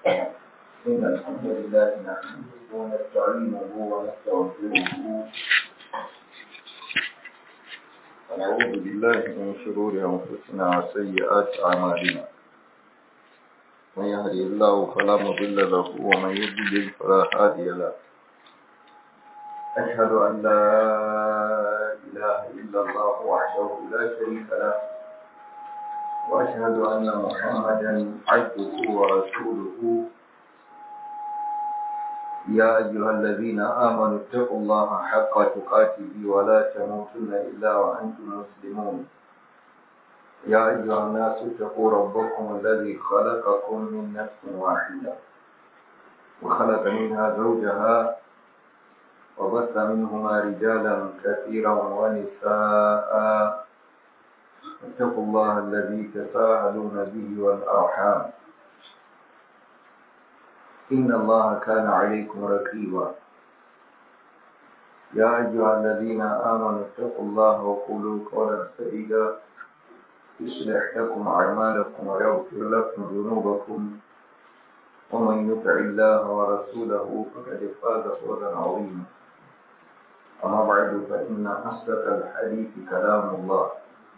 إن الحمد لله نحمده ونستعينه ونستغفره ونعوذ بالله من شرور أنفسنا وسيئات أعمالنا من يهدي الله فلا مضل له ومن يضلل فلا هادي له أشهد أن لا إله إلا الله وحده لا شريك له وأشهد أن محمدا عبده ورسوله يا أيها الذين آمنوا اتقوا الله حق تقاته ولا تموتن إلا وأنتم مسلمون يا أيها الناس اتقوا ربكم الذي خلقكم من نفس واحدة وخلق منها زوجها وبث منهما رجالا كثيرا ونساء اتقوا الله الذي تساءلون به والأرحام إن الله كان عليكم رقيبا يا أيها الذين آمنوا اتقوا الله وقولوا قولا سديدا يصلح لكم أعمالكم ويغفر لكم ذنوبكم ومن يطع الله ورسوله فقد فاز فوزا عظيما أما بعد فإن أصدق الحديث كلام الله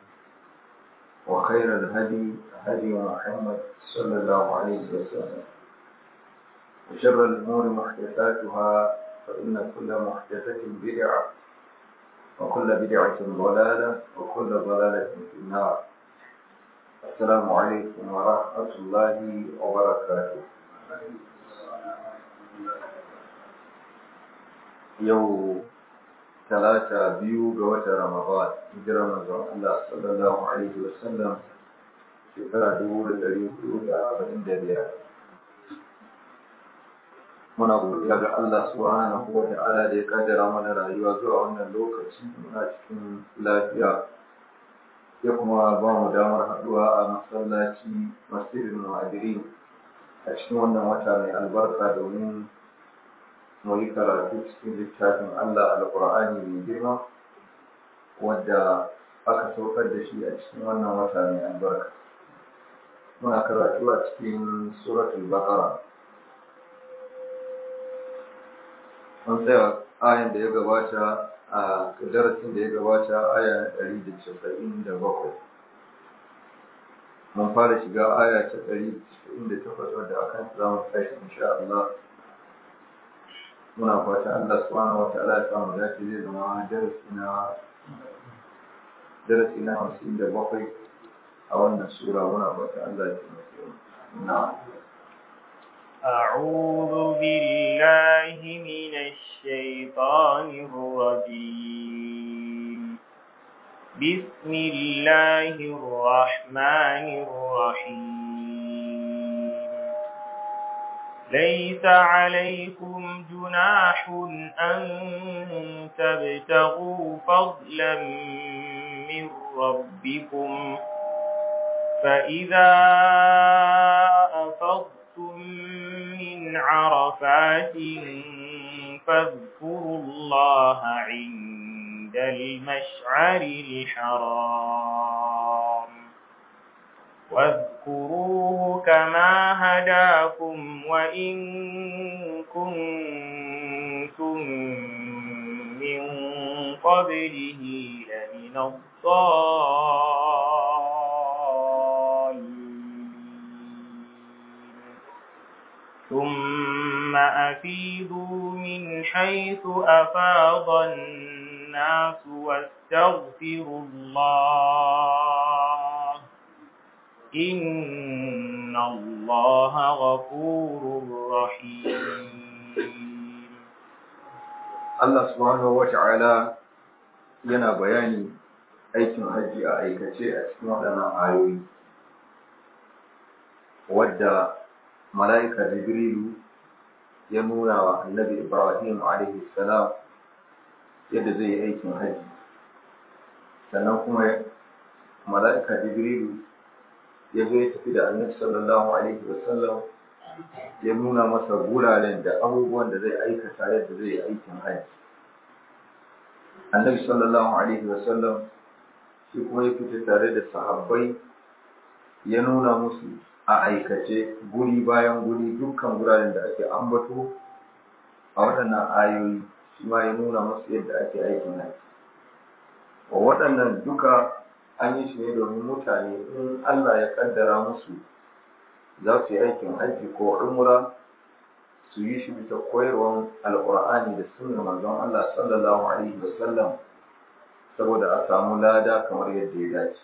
وخير الهدي هدي محمد صلى الله عليه وسلم وشر الأمور محدثاتها فإن كل محدثة بدعة وكل بدعة ضلالة وكل ضلالة في النار السلام عليكم ورحمة الله وبركاته يوم ثلاثة بيو قوة رمضان هجرة من الله صلى الله عليه وسلم شكرا دول الأريد أربعين دبيرة muna godiya ga Allah subhanahu wa ta'ala da ya kaddara mana rayuwa zuwa wannan lokaci muna cikin lafiya ya kuma ba mu damar haɗuwa a masallaci masjidin muhajirin a cikin wannan wata mai albarka domin mu yi karatu cikin littafin Allah alƙur'ani mai girma wadda aka saukar da shi a cikin wannan wata mai albarka muna karatu a cikin suratul baqara mun tsaya ayan da ya gabata a darasin da ya gabata aya ɗari da casa'in da bakwai mun fara shiga aya ta ɗari da casa'in da takwas wadda akan za mu tashi insha Allah muna fata Allah subhanahu wa ta'ala ya samu dace zai zama darasi na darasi na hamsin da bakwai a wannan sura muna fata Allah ya taimake mu na'am أعوذ بالله من الشيطان الرجيم بسم الله الرحمن الرحيم ليس عليكم جناح أن تبتغوا فضلا من ربكم فإذا أفضتم من عرفات فاذكروا الله عند المشعر الحرام واذكروه كما هداكم وإن كنتم من قبله لمن الضالين ثم أفيدوا من حيث أفاض الناس واستغفروا الله إن الله غفور رحيم Allah subhanahu wa ta'ala yana bayani aikin hajji a aikace a cikin waɗannan ayoyi wadda mala'ika Jibrilu ya nuna wa annabi Ibrahim alaihi salam yadda zai yi aikin hajji sannan kuma mala'ika Jibrilu ya zo ya tafi da annabi sallallahu alaihi wasallam ya nuna masa guraren da abubuwan da zai aikata yadda zai yi aikin hajji annabi sallallahu alaihi wasallam shi kuma ya fita tare da sahabbai ya nuna musu a aikace guri bayan guri dukkan guraren da ake ambato a waɗannan ayoyi shi ma ya nuna musu yadda ake aikin haji waɗannan duka an yi shi ne domin mutane in Allah ya kaddara musu za su yi aikin haji ko umra su yi shi bisa koyarwar alƙur'ani da sunnar manzon Allah sallallahu alaihi wasallam saboda a samu lada kamar yadda ya dace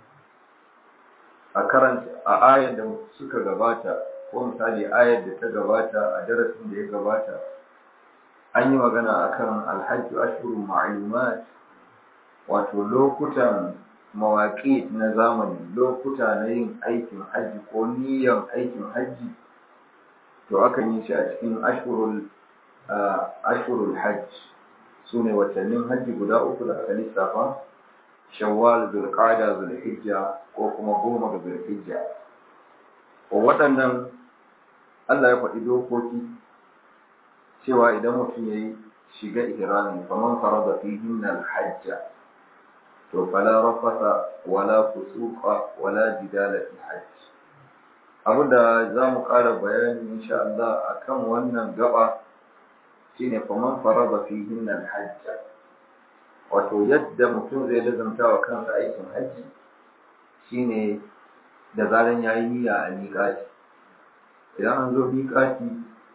a karanta a ayar da suka gabata ko misali ayar da ta gabata a darasin da ya gabata an yi magana akan alhajju ashhurun ma'lumat wato lokutan mawaƙi na zamani lokuta na yin aikin hajji ko niyyar aikin hajji to akan yi shi a cikin ashhurul ashhurul hajj su ne watannin hajji guda uku da aka lissafa shawwal zulqa'da zulhijja ko kuma goma ga zulhijja ko waɗannan Allah ya faɗi dokoki cewa idan mutum ya yi shiga ihrami faman farada fihin al-hajja to fala rafasa wala fusuqa wala jidala fi hajj abinda za mu ƙara bayani insha Allah akan wannan gaba shine faman farada fihin al-hajja wato yadda mutum zai lazanta wa kansa aikin hajji shine da zaran yayi niyya a miƙati idan an zo miƙati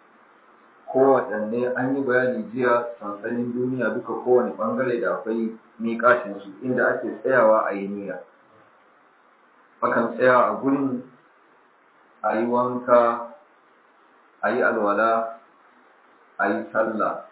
kowaɗanne an yi bayani jiya sansanin duniya duka kowane ɓangare da akwai miƙatin su inda ake tsayawa a yi niyya akan tsaya a gurin a yi wanka a yi alwala a yi sallah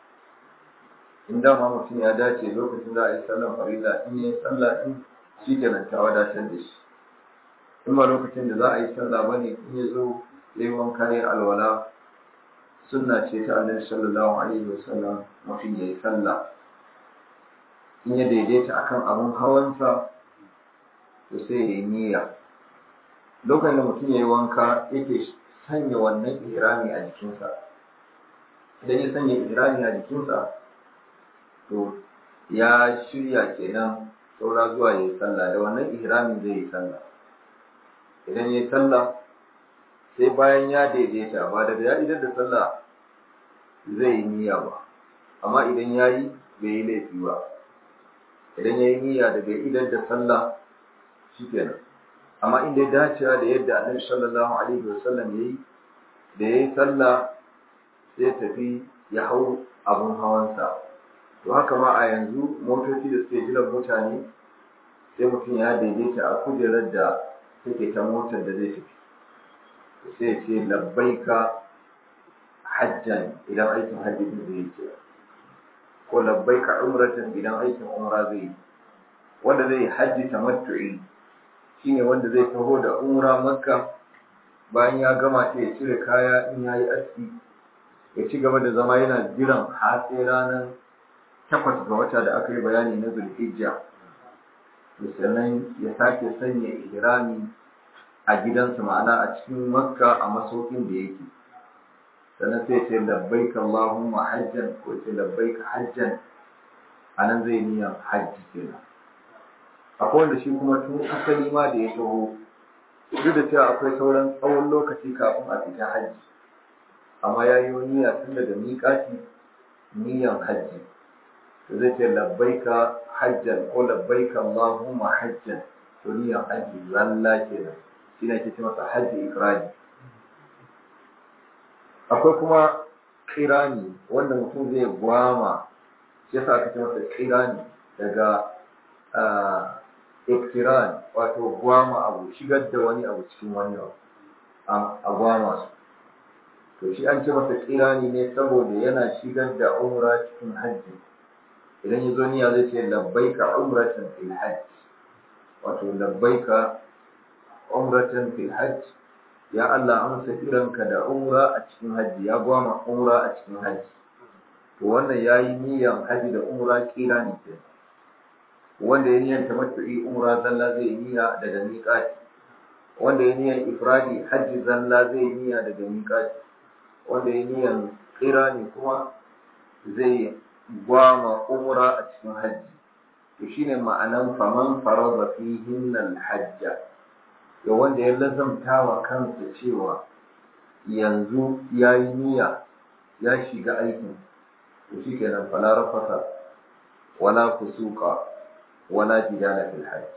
in dama mutum ya dace lokacin da a yi sallan farilla in yi sallah in shi kenan ta wadatar da shi in ba lokacin da za a yi sallah ba ne in ya zo ya yi wanka ya alwala sunna ce ta annabi sallallahu alaihi wasallam mutum ya yi sallah in ya daidaita akan abun hawansa to sai ya yi niyya lokacin da mutum ya yi wanka yake sanya wannan ihrami a jikinsa idan ya sanya ihrami a jikinsa to ya shirya kenan saura zuwa ya yi sallah da wannan ihramin zai yi sallah idan ya yi sallah sai bayan ya daidaita ba daga ya idar da sallah zai yi niyya ba amma idan ya yi bai yi laifi ba idan ya yi niyya daga idar da sallah shi kenan amma inda ya dacewa da yadda annabi sallallahu alaihi wasallam ya yi da ya yi sallah sai tafi ya hau abun hawansa to haka ma a yanzu motoci da suke jiran mutane sai mutum ya daidaita a kujerar da take ta motar da zai tafi sai ce labbaika hajjan idan aikin hajji din zai yi ko labbaika umratan idan aikin umra zai yi wanda zai hajji tamattu'i shine wanda zai taho da umra makka bayan ya gama sai ya cire kaya in yayi aski ya ci gaba da zama yana jiran har sai ranar takwas ga wata da aka yi bayani na zulhijja sannan ya sake sanya ihrami a gidansa ma'ana a cikin makka a masaukin da yake sannan sai ce labbaik Allahumma hajjan ko ce labbaik hajjan a nan zai niyan hajji kenan akwai wanda shi kuma tun asali ma da ya taho duk da cewa akwai sauran tsawon lokaci kafin a fita hajji amma ya yi niyya tun daga miƙati niyan hajji to zai ce labbaika hajjan ko labbaika Allahumma hajjan to niyan hajji zalla kenan shi ne ake ce masa hajji ifradi akwai kuma kirani wanda mutum zai gwama shi yasa aka ce masa kirani daga iktiran wato gwama abu shigar da wani abu cikin wani abu a gwama su to shi an ce masa kirani ne saboda yana shigar da umra cikin hajji idan ya zo niyya zai ce labbaika umratan fil hajj wato labbaika umratan fil hajj ya Allah amsa kiranka da umra a cikin hajji ya gwama umra a cikin hajji to wannan yayi niyyar hajji da umra kirani ke wanda ya niyyar tamattu'i umra zalla zai niyya daga miqati wanda ya niyyar ifradi hajji zalla zai niyya daga miqati wanda ya niyyar kirani kuma zai gwama umra a cikin hajji to shine ma'anan faman farada fihin hajja da wanda ya lazamta wa kansa cewa yanzu ya yi niyya ya shiga aikin to shi kenan fala rafasa wala kusuka wala jidala fil hajj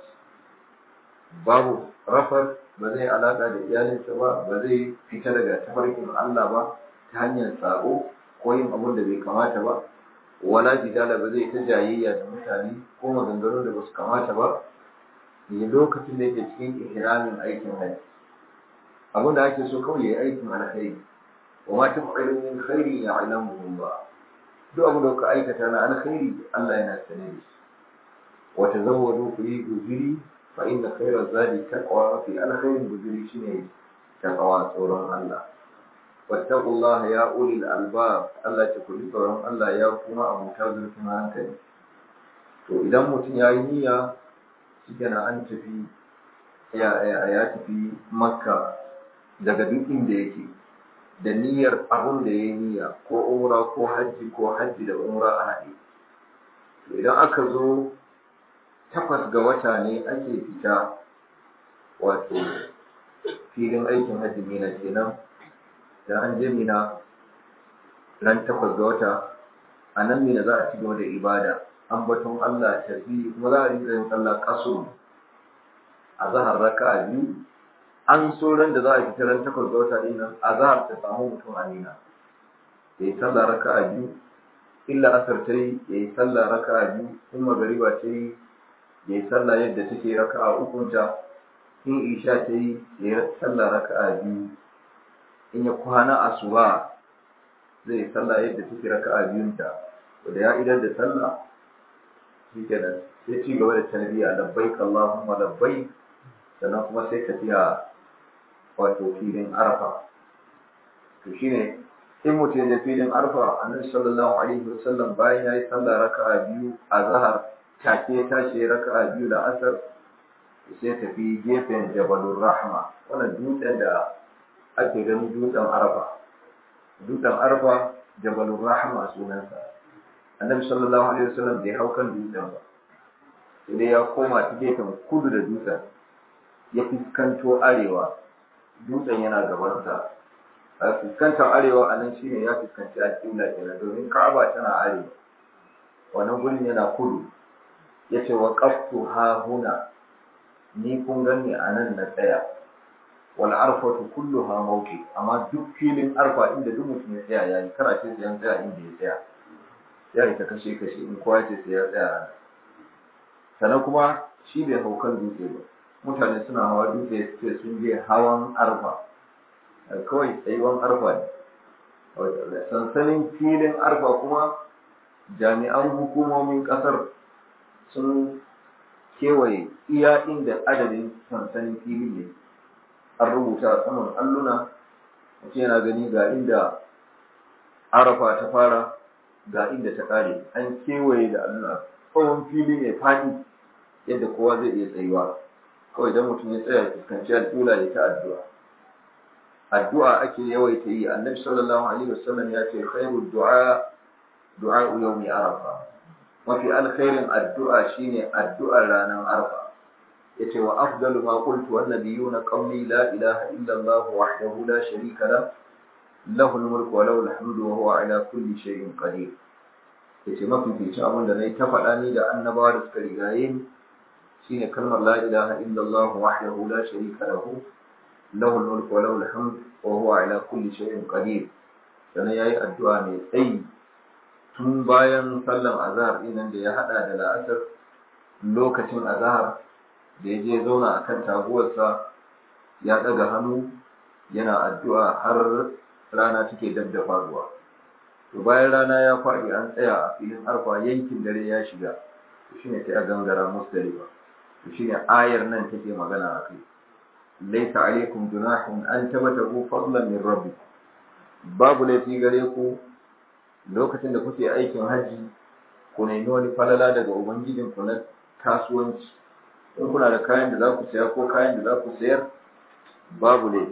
babu rafar ba zai alaka da iyalinsa ba ba zai fita daga tafarkin Allah ba ta hanyar tsaro ko yin abun da bai kamata ba wala jidala ba zai ta jayayya da mutane ko maganganun da ba su kamata ba ne lokacin da yake cikin ihramin aikin hajji abin da ake so kawai yayi aikin alkhairi wa ma taf'alu min khairin ya'lamuhu Allah duk abin da kuka aikata na alkhairi Allah yana sane da shi wa tazawwadu ku yi guziri fa inna khayra zadi taqwa fi alkhairin guziri shine taqwa tsoron Allah wattaqullaha ya ulil albab Allah ce ku ji tsoron Allah ya kuma abuta zurfin hankali to idan mutum ya yi niyya shi an tafi ya tafi makka daga duk inda yake da niyyar abun da ya yi niyya ko umra ko hajji ko hajji da umra a haɗe to idan aka zo takwas ga wata ne ake fita wato filin aikin hajji mina kenan da an je mina ran takwas ga wata a nan mina za a ci gaba da ibada ambaton Allah tafi kuma za a rinka yin sallah kaso a zahar raka a biyu an so ran da za a fita ran takwas ga wata ɗin nan a zahar ta samu mutum a nina ya yi sallah raka a biyu illa asar ta yi ya yi sallah raka a biyu in magariba ta yi ya yi sallah yadda take raka a ukunta in isha ta yi ya yi sallah raka a biyu in ya kwana asuba zai yi sallah yadda take raka a biyunta da ya idar da sallah shi kenan sai ci gaba da tarbiyya labbaik Allahumma labbaik sannan kuma sai tafiya wato filin arfa to shine in mutum ya filin arfa annabi sallallahu alaihi wasallam bayan yayi sallah raka'a biyu a zahar take ya tashi raka'a biyu da asar sai tafi gefen jabalur rahma wannan dutsen da ake ganin dutsen arfa dutsen arfa jabalur rahma sunansa annabi sallallahu alaihi wasallam bai hau kan dutsen ba sai ya koma ta gefen kudu da dutsen ya fuskanto arewa dutsen yana gabansa a fuskantar arewa a nan shine ya fuskanci alƙibla kenan domin ka'aba tana arewa wannan gurin yana kudu ya ce wa qaftu ha huna ni kun gani a nan na tsaya wal arfatu kulluha mawqi amma duk filin arfa inda duk mutum ya tsaya yayi karace sai an tsaya inda ya tsaya ya yi ta kashe kashe in kowa ce sai ya tsaya sannan kuma shi bai hau kan dutse ba mutane suna hawa dutse ce sun je hawan arfa kawai tsayuwan arfa ne sansanin filin arfa kuma jami'an hukumomin kasar sun kewaye iya inda adadin sansanin fili ne an rubuta a saman alluna mutum yana gani ga inda arafa ta fara ga inda ta kare an kewaye da alluna tsawon fili mai faɗi yadda kowa zai iya tsayuwa kawai idan mutum ya tsaya fuskanci al'ula ya ta addu'a addu'a ake yawaita yi annabi sallallahu alaihi wasallam ya ce khairu du'a du'a yawmi arafa mafi alkhairin addu'a shine addu'ar ranar arfa yace wa afdalu ma qultu wan nabiyuna qawli la ilaha illa allah wahdahu la sharika la lahu al-mulku wa lahu al-hamdu wa huwa ala kulli shay'in qadir yace mafi fice abin da nayi ta faɗa ni da annabawa da suka rigaye ni shine kalmar la ilaha illa allah wahdahu la sharika lahu lahu al-mulku wa lahu al-hamdu wa huwa ala kulli shay'in qadir sannan yayi addu'a mai tsayi tun bayan sallan azhar ɗin da ya hada da la'asar lokacin azhar da ya je zauna a kan taguwarsa ya ɗaga hannu yana addu'a har rana take dab da faruwa to bayan rana ya faɗi an tsaya a filin arfa yankin dare ya shiga to shine sai a gangara musdalifa to shine ayar nan take magana a kai laisa alaikum junahun an tabatahu fadlan min rabbikum babu laifi gare ku lokacin da kuke aikin hajji ku nemi wani falala daga ubangijin ku na kasuwanci in kuna da kayan da za ku saya ko kayan da za ku sayar babu ne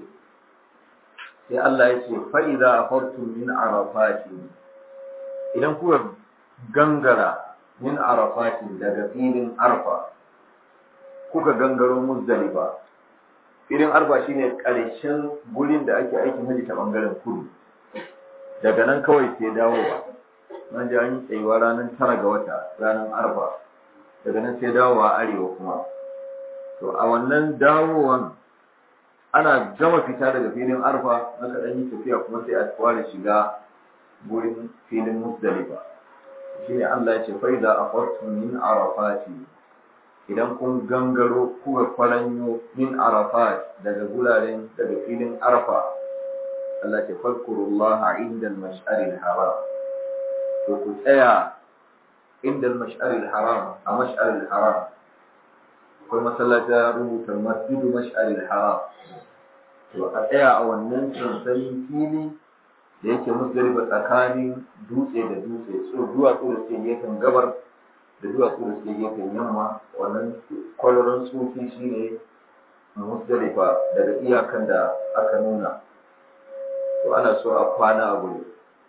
sai Allah ya ce fa'iza a fartun min arafati idan kuka gangara min arafati daga filin arfa kuka gangaro muzdalifa filin arfa shine ƙarshen gurin da ake aikin haji ta bangaren kudu daga nan kawai sai dawowa nan ji an yi tsayuwa ranar tara ga wata ranar arfa daga nan sai dawowa arewa kuma to a wannan dawowan ana gama fita daga filin arfa na kaɗan yi tafiya kuma sai a fara shiga gurin filin musdalifa shi ne Allah ya ce fai da a min arafati idan kun gangaro kuka kwaranyo min arafat daga guraren daga filin arfa Allah ce fadkurullaha inda al-mash'aril haram to ku tsaya inda al-mash'aril haram a mash'aril haram akwai masallaci ya rubuta masjidu mash'aril haram to a tsaya a wannan sansanin fili da yake musdalifa tsakanin dutse da dutse so duwatsu da suke gefen gabar da duwatsu da suke gefen yamma wannan kwararon tsofi shine musdalifa daga iyakan da aka nuna to ana so a kwana a guri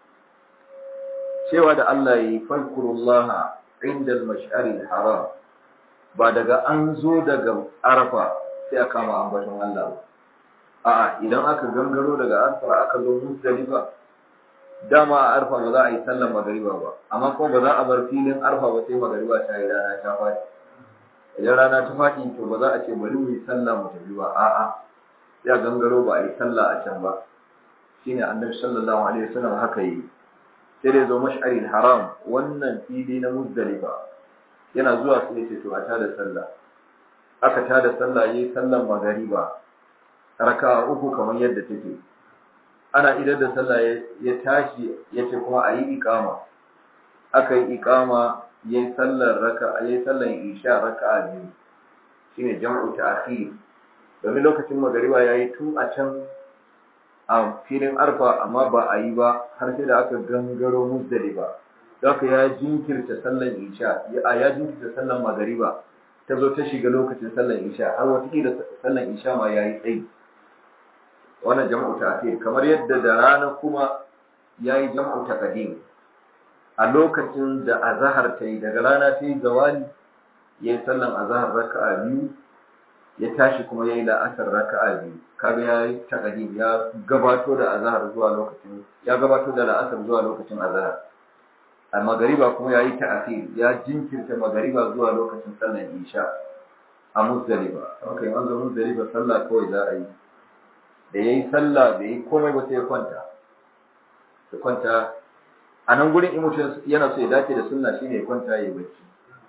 cewa da Allah yi falkurullaha inda al-mash'aril haram ba daga an zo daga arafa sai a kama ambaton Allah ba a'a idan aka gangaro daga arfa aka zo musdalifa dama a arfa ba za a yi sallar magariba ba amma kuma ba za a bar filin arfa ba sai magariba ta yi rana ta faɗi idan rana ta faɗi to ba za a ce bari mu yi sallah mu tafi ba a'a ya gangaro ba a yi sallah a can ba shine annabi sallallahu alaihi wasallam haka yi sai dai zo mash'aril haram wannan fili na muzdalifa yana zuwa sai ya ce to a tada sallah aka tada sallah yayi sallar magariba raka'a uku kamar yadda take ana idar da sallah ya tashi ya ce kuma a yi iqama aka yi iqama yayi sallar raka yayi sallar isha raka'a biyu shine jam'u ta'khir domin lokacin magariba yayi tun a can a filin arfa amma ba a yi ba har sai da aka gangaro muzdalifa Zaka ya jinkirta sallar isha ya jinkirta sallar magariba ta zo ta shiga lokacin sallar isha har wata da sallar isha ma yayi tsayi wannan jam'u ta'khir kamar yadda da rana kuma yayi jam'u taqdim a lokacin da azhar ta yi daga rana ta yi zawali yayi sallan azhar raka'a biyu ya tashi kuma yayi la'asar raka'a biyu kaga yayi taqdim ya gabato da azhar zuwa lokacin ya gabato da la'asar zuwa lokacin azhar a magariba kuma yayi ta'khir ya jinkirta magariba zuwa lokacin sallan isha a muzdalifa okay an zo muzdalifa sallah kawai za a yi da ya yi sallah da ya yi komai ba sai ya kwanta ya kwanta a nan gurin in mutum yana so ya dace da sunna shine ya kwanta ya yi bacci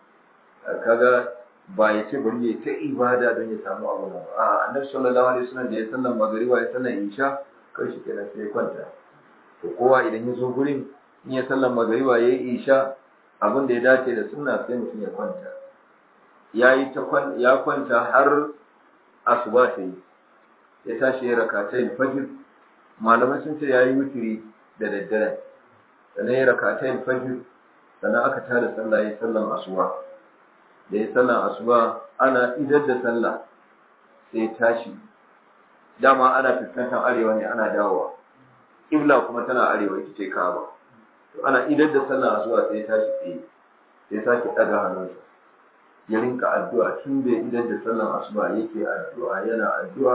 kaga ba ya ce bari ya ta ibada don ya samu abu nan a annabi sallallahu alaihi wasallam da ya sallan magariba ya sallan isha kai shi kenan sai ya kwanta to kowa idan ya zo gurin in ya sallan magariba ya yi isha abin da ya dace da sunna sai mutum ya kwanta ya yi ta ya kwanta har asuba ta yi ya tashi ya rakatai fajr malamai sun ce yayi wutiri da daddare sannan ya rakatai fajr sannan aka tada sallah ya sallan asuba da ya sallan asuba ana idar da sallah sai tashi dama ana fuskantar arewa ne ana dawowa kibla kuma tana arewa ita ce kaba to ana idar da sallan asuba sai ya tashi tsaye sai sake daga hannunsa ya rinka addu'a tun da idar da sallan asuba yake addu'a yana addu'a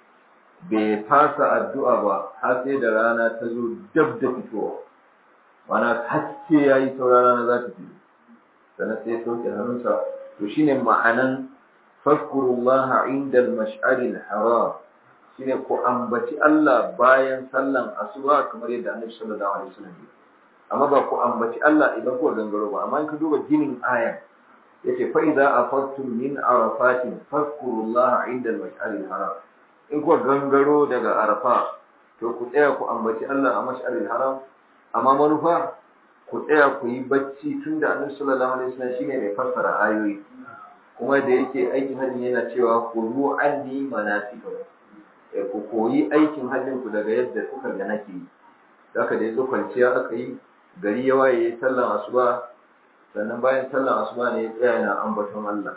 bai fasa addu'a ba har sai da rana ta zo dab da fitowa mana haske ya yi saura rana za ta fito sannan sai ya sauke hannunsa to shine ma'anan fadkurullaha inda al-mash'ari al-haram shine ko ambaci Allah bayan sallan asuba kamar yadda Annabi sallallahu alaihi wasallam ya amma ba ku ambaci Allah idan ku gangaro ba amma in ka duba ginin ayan yace fa idza afattum min arafatin fadkurullaha inda al-mash'ari al-haram in kuwa gangaro daga arafa to ku tsaya ku ambaci Allah a mash'aril haram amma manufa ku tsaya ku yi bacci tun da annabi sallallahu alaihi wasallam shine mai fassara ayoyi kuma da yake aikin hajji yana cewa ku ru anni manasikakum eh ku koyi aikin hajjin ku daga yadda kuka ga nake yi haka da yazo kwanciya aka yi gari ya waye yayi sallan asuba sannan bayan sallan asuba ne ya tsaya yana ambaton Allah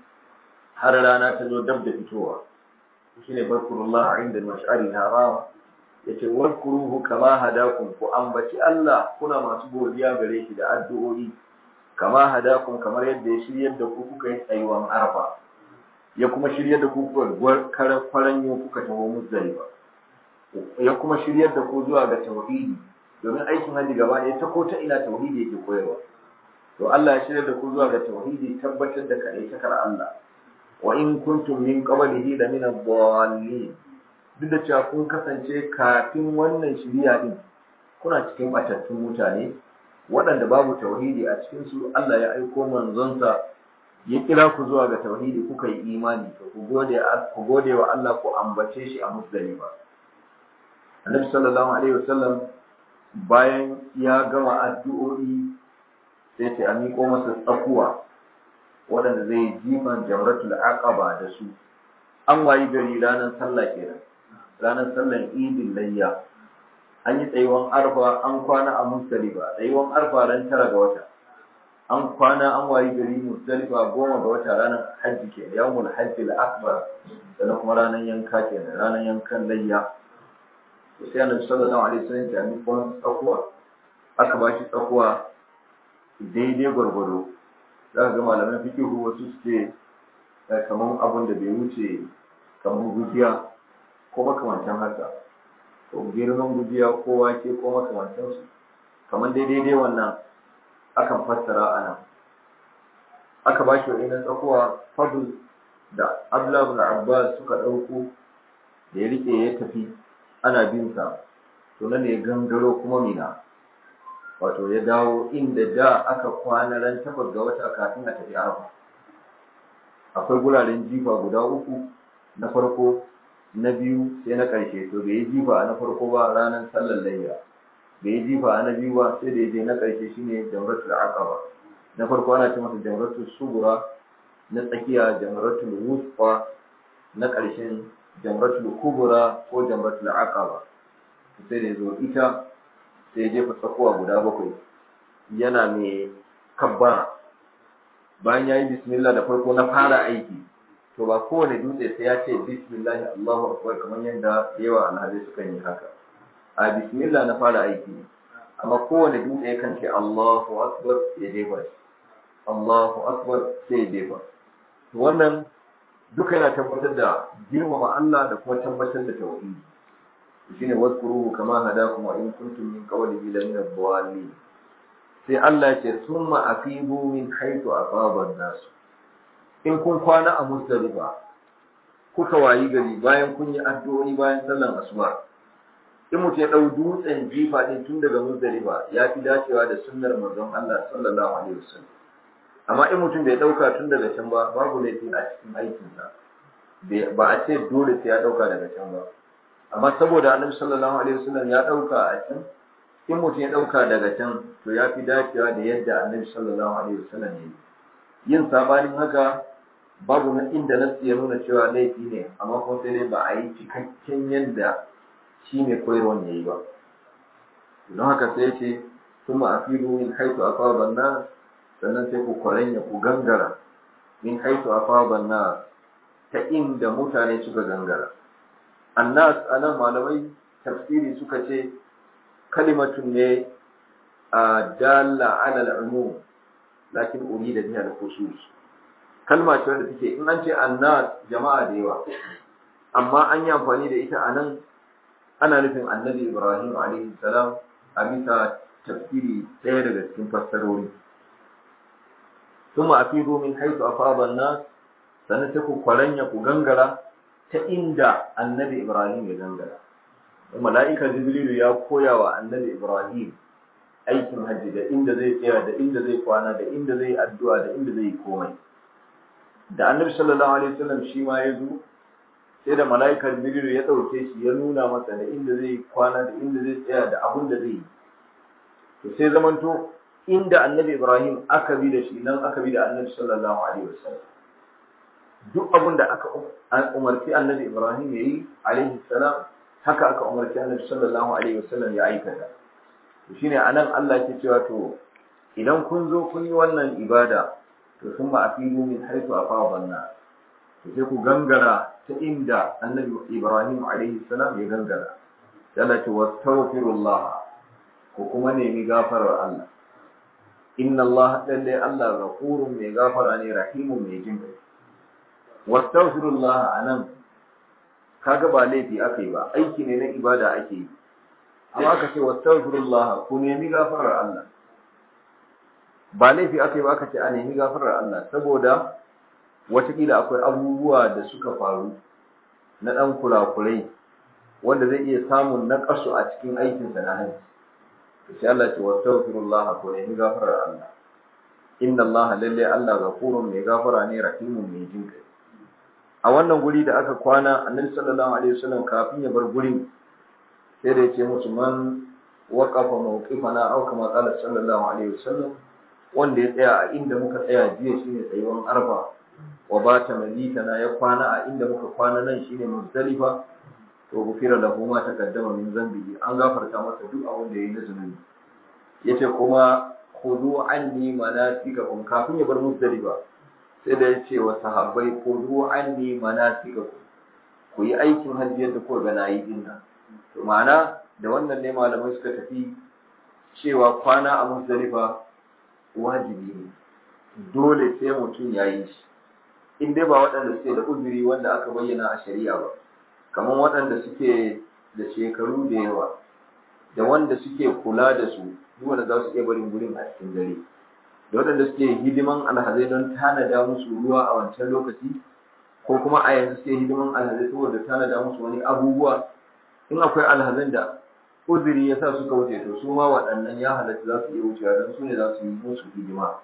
har rana ta zo dab da fitowa shine barkurullah inda mash'ari haram yace wadkuruhu kama hadakum ku ambaci Allah kuna masu godiya gare shi da addu'o'i kama hadakum kamar yadda ya shiryar da ku kuka yi tsayuwan arfa ya kuma shiryar da ku kuka kwaranyo kuka taho muzdalifa ya kuma shiryar da ku zuwa ga tauhidi domin aikin hajji gaba ɗaya ta ko ta ina tauhidi yake koyarwa to Allah ya shiryar da ku zuwa ga tauhidi tabbatar da kai takar Allah wa in kuntum min qablihi la min ad-dallin duk da cewa kun kasance kafin wannan shiriya din kuna cikin batattun mutane waɗanda babu tauhidi a cikin su Allah ya aiko manzonsa ya kira ku zuwa ga tauhidi kuka yi imani to ku gode ku gode wa Allah ku ambace shi a muzdalifa Annabi sallallahu alaihi wasallam bayan ya gama addu'o'i sai ta miƙo masa tsakuwa waɗanda zai jifan jamratul aqaba da su an wayi gari ranar sallah kenan ranar sallan idin layya an yi tsayuwan arfa an kwana a musdalifa tsayuwan arfa ran tara ga wata an kwana an wayi gari musdalifa goma ga wata ranar hajji ke yawmul hajji al-akbar sannan kuma ranar yanka kenan ranar yankan layya to sai annabi sallallahu alaihi wasallam ya mi kuma tsakuwa aka ba shi tsakuwa daidai gwargwado za ka ga malaman fikihu wasu suke kamar abin da bai wuce kamar gujiya ko makamantan haka ko girman gujiya ko wake ko makamantan su kamar daidai dai wannan akan fassara a nan aka ba shi wa'ina tsakuwa fadl da abdullahi ibn abbas suka ɗauko da ya rike ya tafi ana bin sa to nan ya gangaro kuma mina wato ya dawo inda da aka kwana ran takwas ga wata kafin a tafi arafa akwai guraren jifa guda uku na farko na biyu sai na ƙarshe to bai yi jifa na farko ba ranar sallar layya bai yi jifa na biyu ba sai da ya je na ƙarshe shine jamratul aqaba na farko ana ce masa jamratul sugura na tsakiya jamratul wusfa na ƙarshen jamratul kubura ko jamratul aqaba sai da zo ita sai ya jefa tsakuwa guda bakwai yana mai kabbara bayan ya yi bismillah da farko na fara aiki to ba kowane dutse sai ya ce bismillah Allahu akbar kamar yadda yawa alhazai suka yi haka a bismillah na fara aiki amma kowane dutse yakan ce Allahu akbar ya jefa shi Allahu akbar sai ya jefa to wannan duka yana tabbatar da girmama Allah da kuma tabbatar da tauhidi shine wadkuruhu kama hadakum wa in kuntum min qawlihi la min ad-dallin sai Allah ya ce summa afibu min haythu afaba an-nas in kun kwana a Muzdalifa kuka wayi gari bayan kun yi addu'o'i bayan sallan asuba in mutum ya dau dutsen jifa din tun daga Muzdalifa ya fi dacewa da sunnar manzon Allah sallallahu alaihi wasallam amma in mutum bai dauka tun daga can ba babu laifi a cikin aikinsa ba a ce dole sai ya dauka daga can ba amma saboda annabi sallallahu alaihi wasallam ya dauka a can in mutum ya dauka daga can to ya fi dacewa da yadda annabi sallallahu alaihi wasallam ya yi yin sabanin haka babu na inda na ya nuna cewa laifi ne amma kuma sai dai ba a yi cikakken yadda shi mai koyarwan ya yi ba don haka sai ce kuma a filo min haitu a faban na sannan sai ku kwaranya ku gangara min haitu a faban na ta inda mutane suka gangara annas anan malamai tafsiri suka ce kalimatun ne a dalla ala al'umum lakin urida biha al-khusus kalma ce wanda take in an ce annas jama'a da yawa amma an yi amfani da ita anan ana nufin annabi ibrahim alaihi salam a bisa tafsiri ɗaya daga cikin fassarori thumma afidu min haythu afada an-nas sannan sai ku kwaranya ku gangara ta inda annabi Ibrahim ya gangara. Mala'ika Jibrilu ya koya wa annabi Ibrahim aikin hajji da inda zai tsaya da inda zai kwana da inda zai addu'a da inda zai komai. Da annabi sallallahu alaihi wasallam shi ma ya zo sai da mala'ika Jibrilu ya ɗauke shi ya nuna masa da inda zai kwana da inda zai tsaya da abin da zai yi. To sai zamanto inda annabi Ibrahim aka bi da shi nan aka bi da annabi sallallahu alaihi wasallam. duk abin da aka umarci annabi Ibrahim ya yi alaihi salam haka aka umarci annabi sallallahu alaihi wasallam ya aikata to shine anan Allah ke cewa to idan kun zo kun yi wannan ibada to sun ba afilu min haitu afadan na to sai ku gangara ta inda annabi Ibrahim alaihi salam ya gangara yana ce wastaghfirullah ko kuma nemi gafarar Allah inna Allah lalle Allah ghafurun mai gafara ne rahimun mai jin kai wastaghfirullah anan kaga ba laifi aka yi ba aiki ne na ibada ake yi amma aka ce wastaghfirullah ku nemi gafarar Allah ba laifi aka yi ba aka ce a nemi gafarar Allah saboda watakila akwai abubuwa da suka faru na ɗan kurakurai wanda zai iya samun naƙasu a cikin aikinsa na hajji sai Allah ce wastaghfirullah ku nemi gafarar Allah inna Allah lalle Allah gafurun mai gafara ne rahimun mai jin kai a wannan guri da aka kwana annabi sallallahu alaihi wasallam kafin ya bar gurin sai da yace musu man waqafa mawqifana aw kama qala sallallahu alaihi wasallam wanda ya tsaya a inda muka tsaya jiya shine tsayuwan arfa wa bata mabitana ya kwana a inda muka kwana nan shine muzdalifa to gufira lahu ma taqaddama min zambihi an gafarta masa duk abin da yayi na zunubi yace kuma khudu anni manasikakum kafin ya bar muzdalifa sai da yace wa sahabbai khudu anni manasikakum ku yi aikin hajji yadda kuka ga nayi din nan to ma'ana da wannan ne malamai suka tafi cewa kwana a muzdalifa wajibi ne dole sai mutum ya yi shi in dai ba waɗanda suke da uzuri wanda aka bayyana a shari'a ba kamar waɗanda suke da shekaru da yawa da wanda suke kula da su duk wanda za su iya barin gurin a cikin dare da waɗanda suke hidiman alhazai don tanada musu ruwa a wancan lokaci ko kuma a yanzu suke hidiman alhazai saboda tanada musu wani abubuwa in akwai alhazan da uzuri ya sa suka wuce to su ma waɗannan ya halatta za su iya wucewa don su ne za su yi musu hidima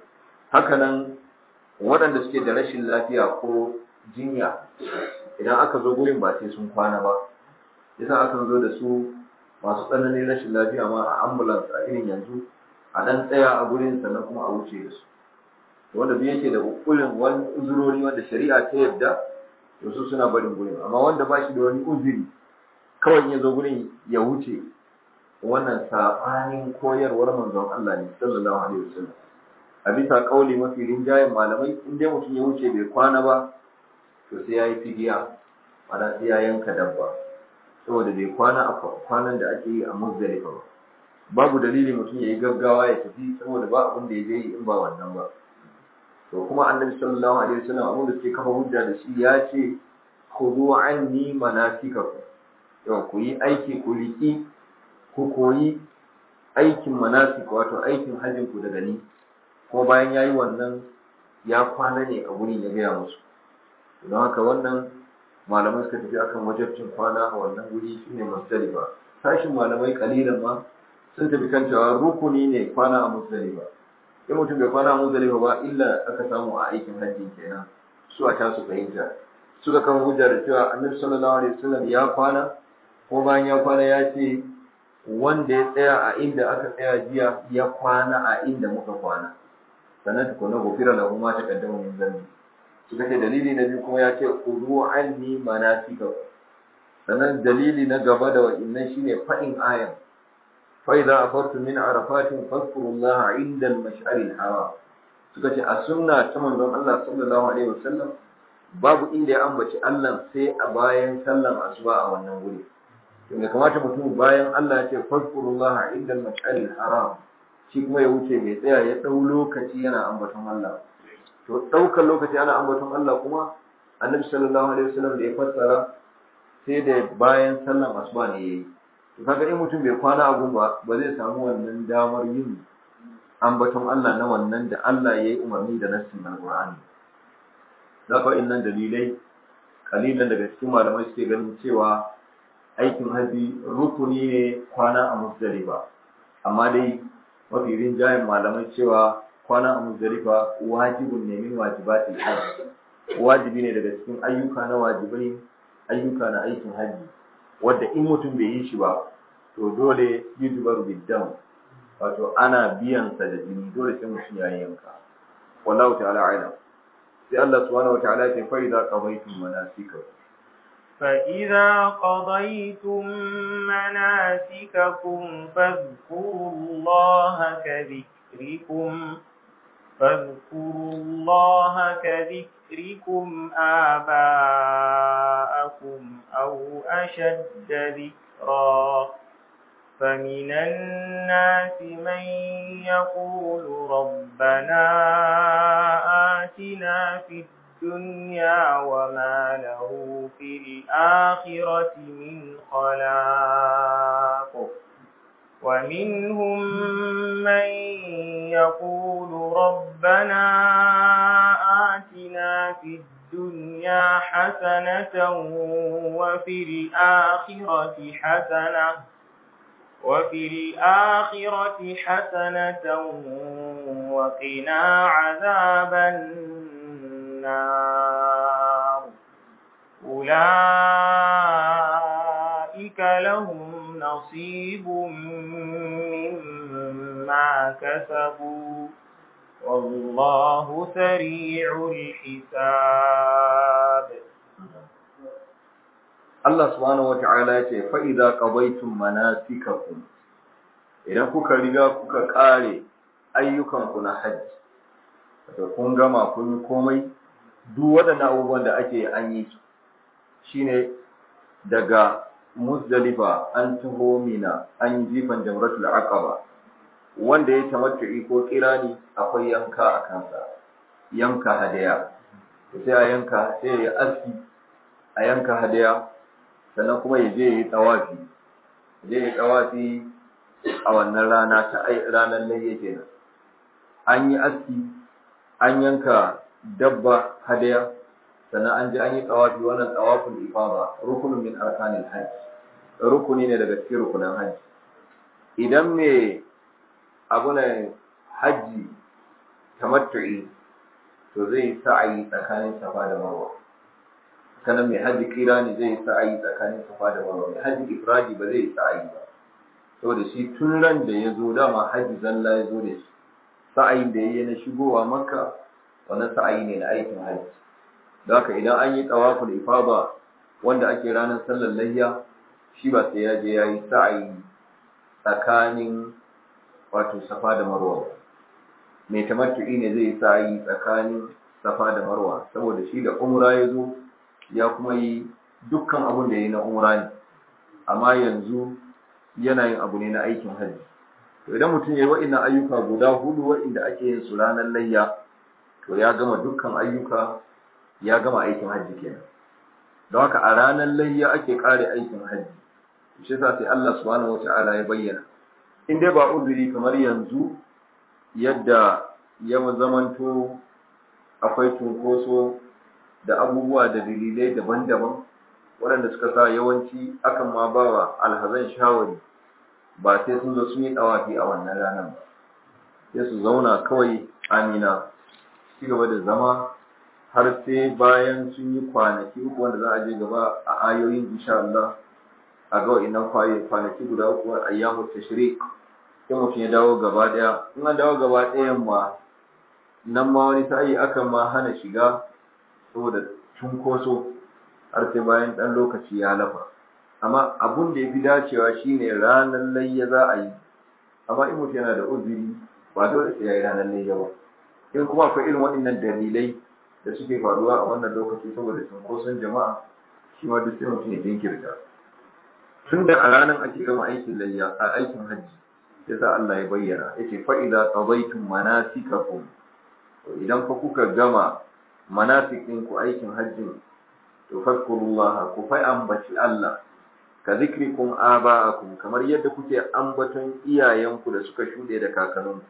hakanan waɗanda suke da rashin lafiya ko jinya idan aka zo gurin ba sai sun kwana ba yasa akan zo da su masu tsananin rashin lafiya ma a ambulance a irin yanzu a ɗan tsaya a gurin sannan kuma a wuce da su wanda duk yake da ukurin wani uzurori wanda shari'a ta yadda to su suna barin gurin amma wanda ba shi da wani uzuri kawai ya zo gurin ya wuce wannan sabanin koyarwar manzon Allah ne sallallahu alaihi wasallam a bisa kauli mafi rinjayen malamai in dai mutum ya wuce bai kwana ba to sai ya yi fidiya ana sai ya yanka dabba saboda bai kwana a kwanan da ake yi a muzdalifa ba babu dalili mutum ya yi gaggawa ya tafi saboda ba abin da ya je yi in ba wannan ba to kuma annabi sallallahu alaihi wasallam abin da suke kafa hujja da shi ya ce khudhu anni manasikakum yau ku yi aiki ku riƙi ku koyi aikin manasik wato aikin hajjin ku daga ni kuma bayan ya yi wannan ya kwana ne a wurin ya gaya musu don haka wannan malamai suka tafi akan wajabcin kwana a wannan wuri shine musdalifa tashin malamai kalilan ma sun tafi kan cewa rukuni ne kwana a musdalifa in mutum bai kwana a musdalifa ba illa aka samu a aikin hajji kenan su a tasu fahimta suka kan hujja da cewa annabi sallallahu alaihi wasallam ya kwana ko bayan ya kwana ya ce wanda ya tsaya a inda aka tsaya jiya ya kwana a inda muka kwana sannan tukuna gofira lahu ma taqaddama min zambi suka ce dalili na biyu kuma ya ce kudu anni manasika sannan dalili na gaba da wa'innan shine fa'in ayan fa idza afartu min arafatin fadhkurullaha inda al-mash'ari al-haram suka ce a sunna ta manzon Allah sallallahu alaihi wasallam babu inda ya ambaci Allah sai a bayan sallan asuba a wannan wuri to ya kamata mutum bayan Allah ya ce fadhkurullaha inda al-mash'ari al-haram shi kuma ya wuce mai tsaya ya dau lokaci yana ambaton Allah to ɗaukar lokaci ana ambaton Allah kuma annabi sallallahu alaihi wasallam da ya fassara sai da bayan sallan asuba ne yayi to kaga in mutum bai kwana a gumba ba zai samu wannan damar yin ambaton Allah na wannan da Allah yayi umarni da nassin alqur'ani da ka innan dalilai kalilan daga cikin malamai suke ganin cewa aikin haji rukuni ne kwana a musdalifa amma dai mafi rinjayen malamai cewa kwana a muzdalifa wajibin ne min wajibatil hajj wajibi ne daga cikin ayyuka na wajibai ayyuka na aikin hajji wanda in mutum bai yi shi ba to dole yujbaru biddam wato ana biyan sa da jini dole sai mutum ya yanka wallahu ta'ala a'lam sai Allah subhanahu wataala ya ce fa idza qadaytum manasikakum فإذا قضيتم مناسككم فاذكروا الله كذكركم فاذكروا الله كذكركم آباءكم أو أشد ذكرا فمن الناس من يقول ربنا آتنا في الدنيا وما له في الآخرة من خلاق ومنهم من يقول ربنا آتنا في الدنيا حسنة وفي الآخرة حسنة وفي الآخرة حسنة وقنا عذاب النار أولئك لهم نصيب مما كسبوا والله سريع الحساب Allah subhanahu wa ta'ala ya ce fa'iza ƙabaitun manasikakum idan kuka riga kuka ƙare ayyukanku na hajji, da kun gama kun yi komai duk waɗannan abubuwan da ake an yi su shi ne daga musdalifa an taho mina an yi jifan jamratul aqaba wanda ya tamattu'i ko kirani akwai yanka a kansa yanka hadaya sai a yanka sai ya aski a yanka hadaya sannan kuma ya je yi tsawafi je yi tsawafi a wannan rana ta ranar layya kenan an yi aski an yanka dabba hadaya sannan an je an yi tsawafi wannan tsawafin ifada rukunin min arkanil hajj rukuni ne daga cikin rukunan hajji idan me abu ne hajji tamattu'i to zai sa'ayi tsakanin safa da marwa sanan mai hajji kira ne zai sa'ayi tsakanin safa da marwa mai hajji ifradi ba zai sa'ayi ba saboda shi tun ran da ya zo dama hajji zalla ya zo da shi sa'ayin da ya yi na shigowa makka wannan sa'ayi ne na aikin hajji da haka idan an yi tawaful ifada wanda ake ranar sallar layya shi ba sai ya je ya yi sa'ayi tsakanin wato safa da marwa mai tamattu'i ne zai yi sa'ayi tsakanin safa da marwa saboda shi da umra ya zo ya kuma yi dukkan abin da ya yi na umra ne amma yanzu yana yin abu ne na aikin hajji to idan mutum ya yi wa'innan ayyuka guda hudu wa'inda ake yin su ranar layya to ya gama dukkan ayyuka ya gama aikin hajji kenan don haka a ranar layya ake kare aikin hajji shi yasa sai Allah subhanahu wata'ala ya bayyana in dai ba uzuri kamar yanzu yadda ya zamanto akwai cunkoso da abubuwa da dalilai daban-daban waɗanda suka sa yawanci akan ma ba wa alhazan shawari ba sai sun zo sun yi ɗawafi a wannan ranar ba sai su zauna kawai amina ci gaba da zama har sai bayan sun yi kwanaki uku wanda za a je gaba a ayoyin insha Allah a ga wa'innan kwanaki guda uku a ayyamu tashrik sai mutum ya dawo gaba daya in an dawo gaba ɗayan ma nan ma wani sa'i akan ma hana shiga saboda cunkoso har sai bayan ɗan lokaci ya lafa amma abun da ya fi dacewa shine ranar layya za a yi amma in mutum yana da uzuri ba dole sai ya yi ranar layya ba in kuma akwai irin waɗannan dalilai da suke faruwa a wannan lokaci saboda cunkoson jama'a shi ma duk sai mutum ya jinkirta tun da a ranar ake gama aikin layya a aikin hajji sai sa Allah ya bayyana yace fa idza qadaytum manasikakum idan fa kuka gama manasikin ku aikin hajjin to fadkurullah ku fa ambaci Allah ka zikrikum aba'akum kamar yadda kuke ambaton iyayenku da suka shude da kakanninku